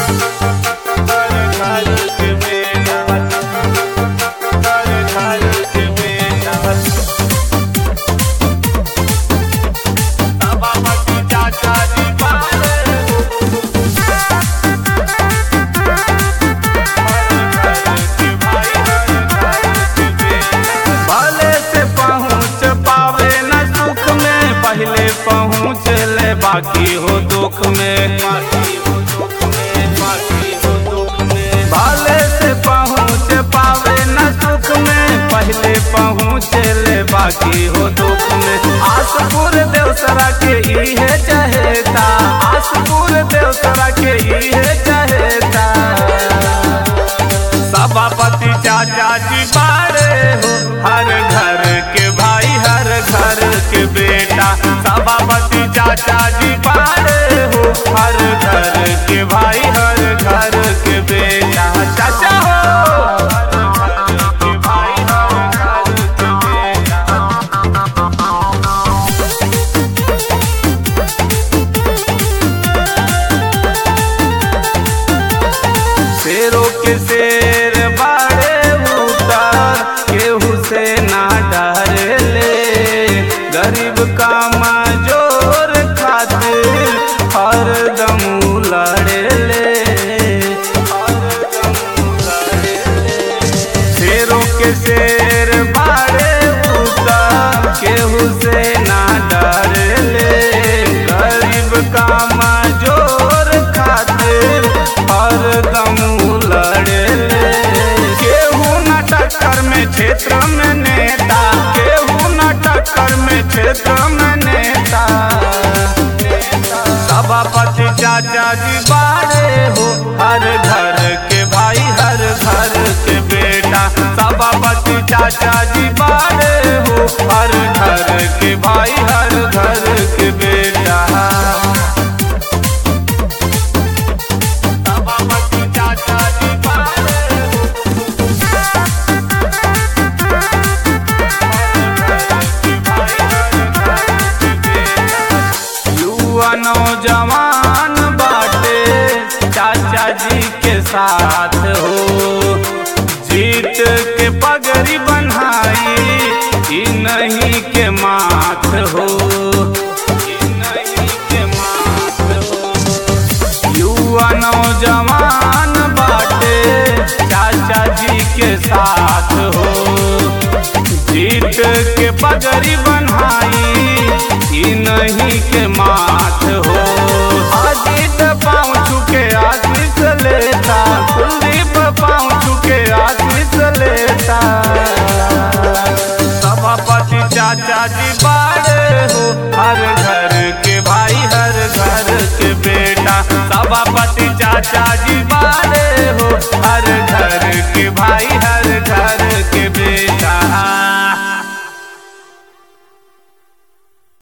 भले से पहुँच पावे न सुख में पहले पहुँच ले बाकी हो दुख में भले से पहुँच पावे न सुख में पहले पहुँच ले बाकी हो दुख में आसपुर देवसरा के इहे चहेता आसपुर देवसरा के इहे चहेता सभापति चाचा जी बारे हो हर घर के भाई हर घर के बेटा सभापति चाचा जी बारे हो हर घर के भाई हर घर के बेटा चाचा हो हर घर के भाई हर घर के बेटा शेरों के शेर बाड़े उतार केहू से ना डरे ले गरीब का मजोर खातिर हर दम लड़े ले शेरों के शेर बाड़े उतार केहू से ना डरे ले गरीब का मजोर खातिर हर दम लड़े ले केहू न टक्कर में क्षेत्र में नेता केहू न टक्कर में क्षेत्र में नेता सभापति चाचा जी बाड़े हो हर घर के भाई हर घर के बेटा सभापति चाचा जी बाड़े हो हर घर के भाई हर घर के बेटा सभापति चाचा जी बाड़े हो युवा नौजवान बाटे चाचा जी के साथ हो जीत के पगड़ी बनाई ई नहीं के माथ हो ई नहीं के माथ हो युवा नौजवान बाटे चाचा जी के साथ हो जीत के पगड़ी बनाई ई नहीं के माथ हो अजीत पाँव छुके आशीष लेता कुलदीप पाँव छुके आशीष लेता सभापति चाचा जी बाड़े हो हर घर के भाई हर घर के बेटा सभापति चाचा जी